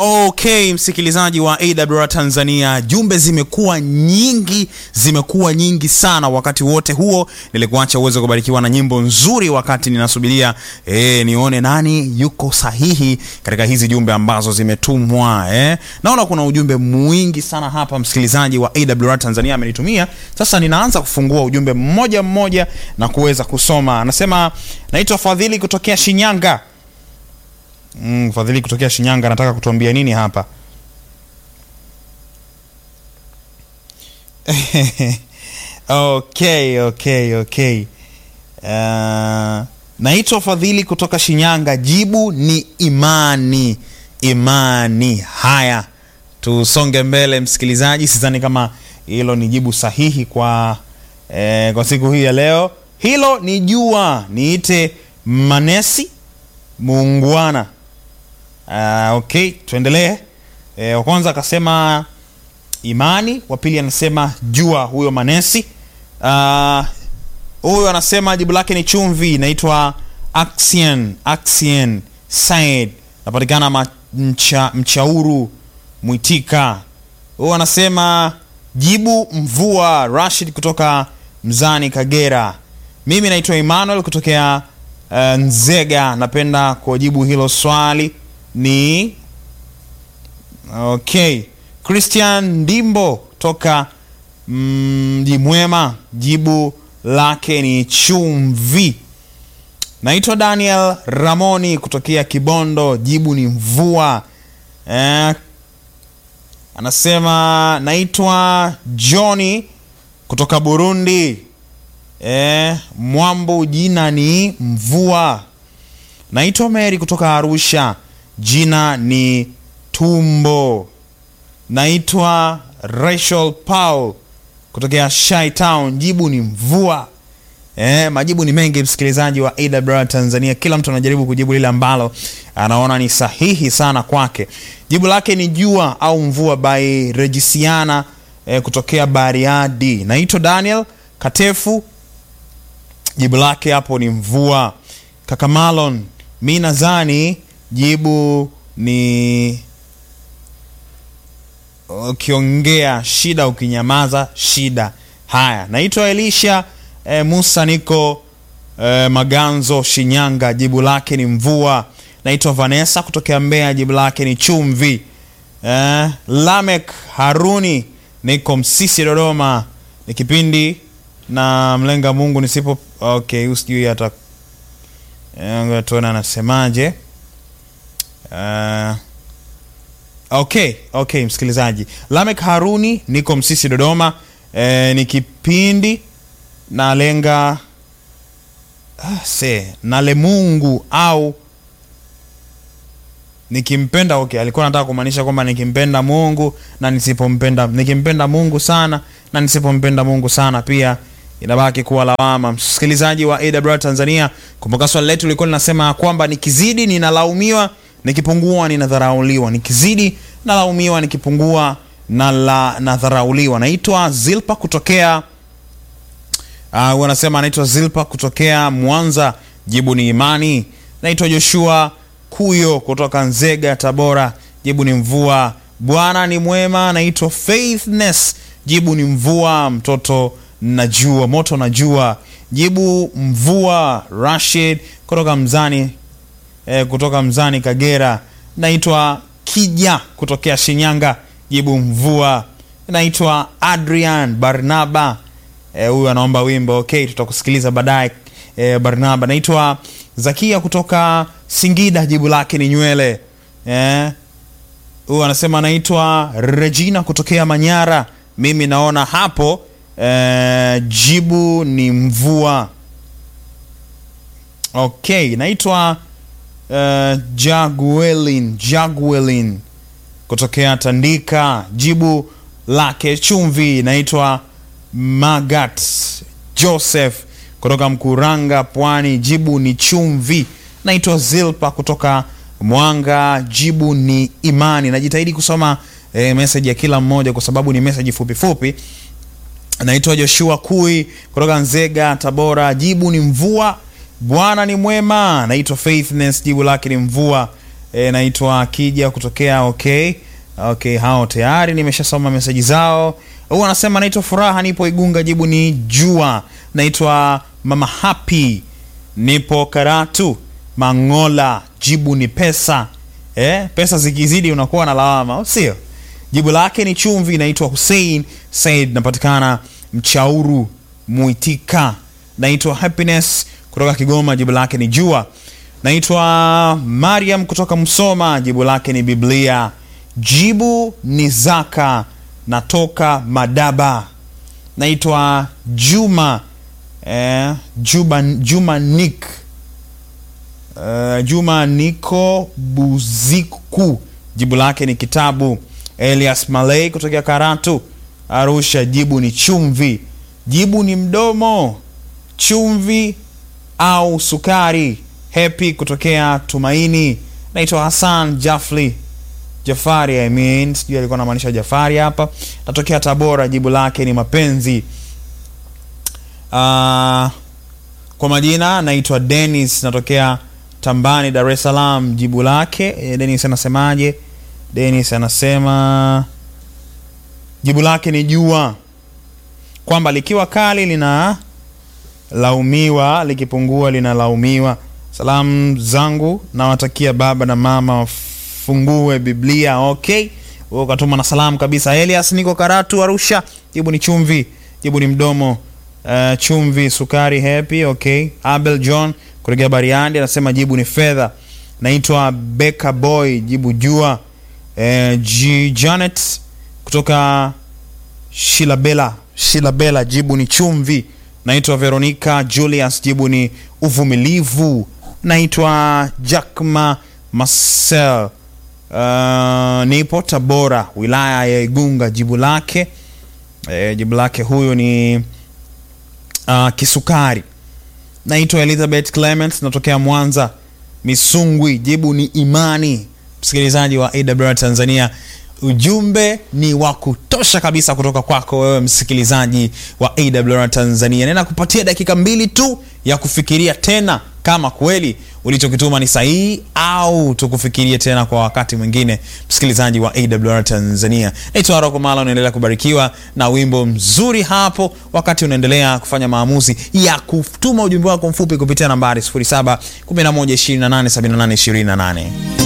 Okay, msikilizaji wa AWR Tanzania, jumbe zimekuwa nyingi, zimekuwa nyingi sana. Wakati wote huo nilikuacha uweze kubarikiwa na nyimbo nzuri, wakati ninasubiria eh, nione nani yuko sahihi katika hizi jumbe ambazo zimetumwa eh. Naona kuna ujumbe mwingi sana hapa, msikilizaji wa AWR Tanzania amenitumia. Sasa ninaanza kufungua ujumbe mmoja mmoja na kuweza kusoma. Anasema naitwa Fadhili kutokea Shinyanga. Mm, Fadhili kutokea Shinyanga anataka kutuambia nini hapa? Okay, okay, okay. Uh, naitwa Fadhili kutoka Shinyanga. Jibu ni imani. Imani. Haya, tusonge mbele msikilizaji. Sidhani kama hilo ni jibu sahihi kwa eh, kwa siku hii ya leo. Hilo ni jua. Niite Manesi muungwana. Uh, okay, tuendelee. E, wa kwanza akasema imani, wa pili anasema jua, huyo Manesi. Uh, huyo anasema jibu lake ni chumvi, inaitwa Axian, Axian Said, napatikana ma, mcha, Mchauru Mwitika. Huyo anasema jibu mvua, Rashid kutoka Mzani Kagera. Mimi naitwa Emmanuel kutokea uh, Nzega. Napenda kujibu hilo swali ni okay. Christian Ndimbo toka mji mm, Mwema, jibu lake ni chumvi. Naitwa Daniel Ramoni kutokea Kibondo, jibu ni mvua. Eh, anasema naitwa Johnny kutoka Burundi. Eh, Mwambu, jina ni mvua. Naitwa Mary kutoka Arusha, jina ni tumbo. Naitwa Rachel Paul kutokea Shy Town, jibu ni mvua. Eh, majibu ni mengi msikilizaji wa AWR Tanzania, kila mtu anajaribu kujibu lile ambalo anaona ni sahihi sana kwake. Jibu lake ni jua au mvua by Regisiana eh, kutokea Bariadi. Naitwa Daniel Katefu, jibu lake hapo ni mvua. Kaka Malon, mi nadhani jibu ni ukiongea shida, ukinyamaza shida. Haya, naitwa Elisha e, Musa, niko e, Maganzo, Shinyanga, jibu lake ni mvua. Naitwa Vanessa kutokea Mbeya, jibu lake ni chumvi. E, Lamek Haruni, niko Msisi, Dodoma, ni kipindi na mlenga Mungu nisipo okay, usijui hata e, tuona anasemaje. Uh, okay, okay, msikilizaji Lamek Haruni, niko Msisi Dodoma. E, ni kipindi nalenga ah, se nale Mungu au nikimpenda. Okay, alikuwa anataka kumaanisha kwamba nikimpenda Mungu na nisipompenda, nikimpenda Mungu sana na nisipompenda Mungu sana pia inabaki kuwa lawama. Msikilizaji wa AWR Tanzania, kumbuka swali letu lilikuwa linasema kwamba nikizidi ninalaumiwa nikipungua ninadharauliwa, nikizidi nalaumiwa, nikipungua na la nadharauliwa. Naitwa Zilpa kutokea uh, wanasema anaitwa Zilpa kutokea Mwanza, jibu ni imani. Naitwa Joshua Kuyo kutoka Nzega, Tabora, jibu ni mvua. Bwana ni mwema. Naitwa Faithness, jibu ni mvua. Mtoto najua, moto najua, jibu mvua. Rashid kutoka Mzani E, kutoka Mzani Kagera. Naitwa Kija kutokea Shinyanga, jibu mvua. Naitwa Adrian Barnaba, huyu e, anaomba wimbo. Okay, tutakusikiliza baadaye e, Barnaba. Naitwa Zakia kutoka Singida, jibu lake ni nywele. Huyu e, anasema anaitwa Regina kutokea Manyara. Mimi naona hapo e, jibu ni mvua. Okay, naitwa Uh, Jaguelin Jaguelin kutokea Tandika, jibu lake chumvi. Naitwa Magat Joseph kutoka Mkuranga, Pwani, jibu ni chumvi. Naitwa Zilpa kutoka Mwanga, jibu ni imani. Najitahidi kusoma eh, message ya kila mmoja kwa sababu ni message fupi fupi. Naitwa Joshua Kui kutoka Nzega, Tabora, jibu ni mvua. Bwana ni mwema. Naitwa Faithness, jibu lake ni mvua. e, naitwa Kija kutokea okay. Okay, hao tayari nimeshasoma meseji zao. Huyu anasema naitwa Furaha, nipo Igunga, jibu ni jua. Naitwa Mama Happy, nipo Karatu Mangola, jibu ni pesa. Eh, pesa zikizidi unakuwa na lawama, au sio? Jibu lake ni chumvi. Naitwa Hussein Said, napatikana Mchauru Muitika. Naitwa Happiness kutoka Kigoma, jibu lake ni jua. Naitwa Mariam kutoka Msoma, jibu lake ni Biblia. Jibu ni zaka. Natoka Madaba. Naitwa Juma eh, Juma, Juma Nick eh, Juma Niko Buziku, jibu lake ni kitabu. Elias Malay kutokea Karatu Arusha, jibu ni chumvi. Jibu ni mdomo, chumvi au sukari. Happy kutokea Tumaini. Naitwa Hassan Jafli Jafari, I mean, sijui alikuwa anamaanisha Jafari hapa. Natokea Tabora, jibu lake ni mapenzi. Uh, kwa majina naitwa Dennis, natokea Tambani, Dar es Salaam, jibu lake e, Dennis anasemaje? Dennis anasema jibu lake ni jua, kwamba likiwa kali lina laumiwa, likipungua linalaumiwa. Salamu zangu nawatakia baba na mama wafungue Biblia. Okay, wewe ukatuma na salamu kabisa. Elias, niko Karatu Arusha, jibu ni chumvi, jibu ni mdomo. Uh, chumvi, sukari, happy. Okay, Abel John kutokea Bariandi anasema jibu ni fedha. Naitwa Beka Boy, jibu jua. Uh, G Janet kutoka Shilabela, Shilabela, jibu ni chumvi. Naitwa Veronica Julius, jibu ni uvumilivu. Naitwa Jackma Marcel, uh, nipo Tabora, wilaya ya Igunga, jibu lake e, jibu lake huyu ni uh, kisukari. Naitwa Elizabeth Clement, natokea Mwanza Misungwi, jibu ni imani. Msikilizaji wa AWR Tanzania, ujumbe ni wa kutosha kabisa kutoka kwako wewe msikilizaji wa AWR Tanzania. Nena kupatia dakika mbili tu ya kufikiria tena kama kweli ulichokituma ni sahihi au tukufikirie tena kwa wakati mwingine. Msikilizaji wa AWR Tanzania, naitwa Roko Mala, unaendelea kubarikiwa na wimbo mzuri hapo, wakati unaendelea kufanya maamuzi ya kutuma ujumbe wako mfupi kupitia nambari 0711287828.